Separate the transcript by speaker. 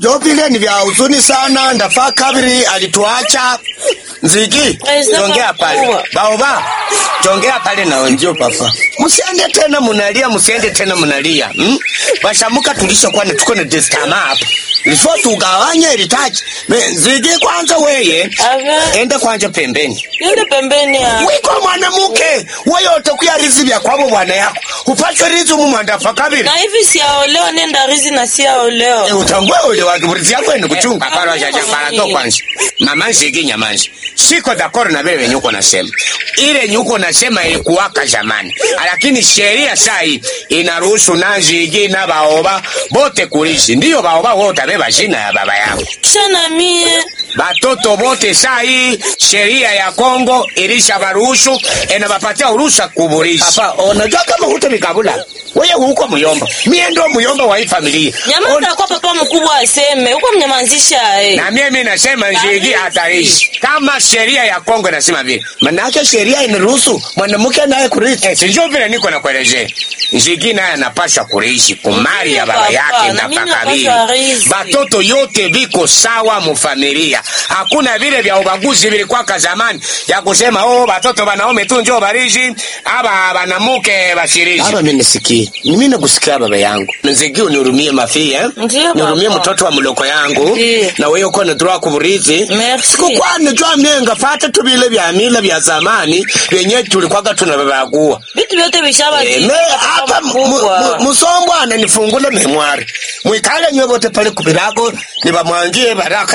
Speaker 1: vyo vile ni vya huzuni sana. Ndafaa kabiri alituacha Nziki,
Speaker 2: Aisa
Speaker 1: jongea
Speaker 2: papa.
Speaker 1: pale baoba, jongea pale na wenzio papa, msiende tena munalia, msiende tena munalia hmm? Bashamuka tulishakuwa na tuko na destama hapa lifo tugawanye ilitaji Nziki, kwanza weye
Speaker 2: Ave.
Speaker 1: ende kwanja pembeni
Speaker 2: Yule pembeni ya.
Speaker 1: wiko mwanamuke weyote kuya rizi vya kwabo bwana yako upachwe rizi mumwandafa kabiri
Speaker 2: Na hivi siaolewa nenda rizi na siaolewa.
Speaker 1: Eh, utangwe ule wakiburizi yako ene kuchunga paro
Speaker 2: Ah,
Speaker 1: shasha para to
Speaker 2: mami.
Speaker 1: kwanza mama nshiki nyamanzi siko dakoro na wewe nyuko nasema ile nyuko nasema ilikuwaka zamani lakini sheria sai inaruhusu nanzigi na baoba bote kulishi ndiyo baoba wote beba jina ya baba yao
Speaker 2: Kisha na mie.
Speaker 1: batoto bote sai sheria ya Kongo ilisha baruhusu enabapatia uruhusa kuburisha hapa unajua kama huto mikabula wewe huko muyomba mie ndo muyomba wa hii familia
Speaker 2: Nyamaza kwa papa mkubwa aseme. Huko mnyamanzisha eh.
Speaker 1: na mimi nasema njigi hatarishi kama sheria ya Kongo inasema vile, manake sheria inaruhusu mwanamke naye kurithi. Eh, sijui vile niko nakuelezea, njigi naye anapasha kurithi kumali ya baba
Speaker 2: Papa,
Speaker 1: yake
Speaker 2: na
Speaker 1: na
Speaker 2: mimi
Speaker 1: kakabili.
Speaker 2: napaswa rithi.
Speaker 1: Batoto yote biko sawa mufamilia, hakuna vile vya ubaguzi vilikwaka zamani ya kusema oh, batoto banaume tu njoo barishi aba banamuke bashirishi. Baba, mimi nisikie, mimi nakusikia baba yangu, nzigi unihurumie mafi eh?
Speaker 2: Ndiyo,
Speaker 1: nihurumie
Speaker 2: papa.
Speaker 1: mtoto wa mloko yangu
Speaker 2: Ndiyo.
Speaker 1: na wewe uko natura kuburithi
Speaker 2: Merci.
Speaker 1: sikukuwa nijua myenga fata tu vile vya mila vya zamani vyenye tulikwaga tunavavagua
Speaker 2: Vitu vyote vishaba
Speaker 1: me hapa mu- mu- musombwa ananifungule memwari mwikale nywe vote pale kubirago nibamwangie baraka